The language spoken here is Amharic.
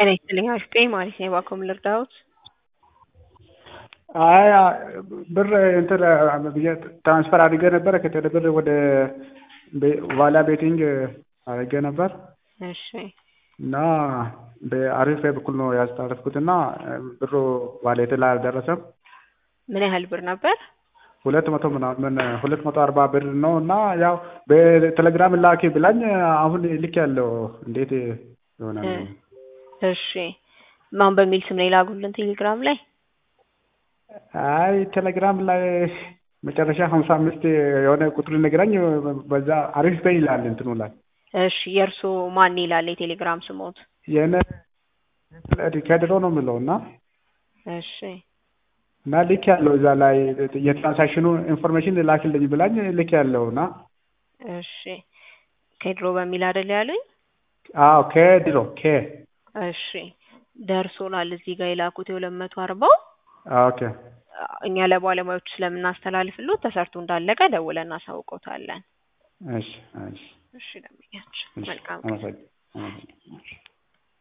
ጤና ይስጥልኝ አሪፍ ጤና ማለት ነው እባክዎ ምን ልርዳዎት? አይ ብር እንትን ብዬ ትራንስፈር አድርጌ ነበረ ከቴሌ ብር ወደ ዋላ ቤቲንግ አድርጌ ነበር እሺ እና በአሪፍ በኩል ነው ያስተላለፍኩት እና ብሩ ዋሌቴ ላይ አልደረሰም። ምን ያህል ብር ነበር? ሁለት መቶ ምናምን ሁለት መቶ አርባ ብር ነው እና ያው በቴሌግራም ላኪ ብላኝ አሁን ልክ ያለው እንዴት ይሆናል? እሺ ማን በሚል ስም ነው የላኩልን ቴሌግራም ላይ? አይ ቴሌግራም ላይ መጨረሻ ሀምሳ አምስት የሆነ ቁጥር ነግራኝ በዛ አሪፍ በይ ይላል እንትኑ ላይ እሺ የእርሶ ማን ይላል የቴሌግራም ስሞት? የነ ከድሮ ነው የምለው እና እሺ እና ልክ ያለው እዛ ላይ የትራንሳክሽኑ ኢንፎርሜሽን ላክልኝ ብላኝ ልክ ያለው እና እሺ ከድሮ በሚል አይደል ያሉኝ? አዎ ከድሮ ከ እሺ ደርሶናል። እዚህ ጋር የላኩት የሁለት መቶ አርባው ኦኬ እኛ ለባለሙያዎች ስለምናስተላልፍሎት ተሰርቶ እንዳለቀ ደውለን እናሳውቆታለን። እሺ እሺ እሺ ደንበኛችን መልካም አመሰግናለሁ።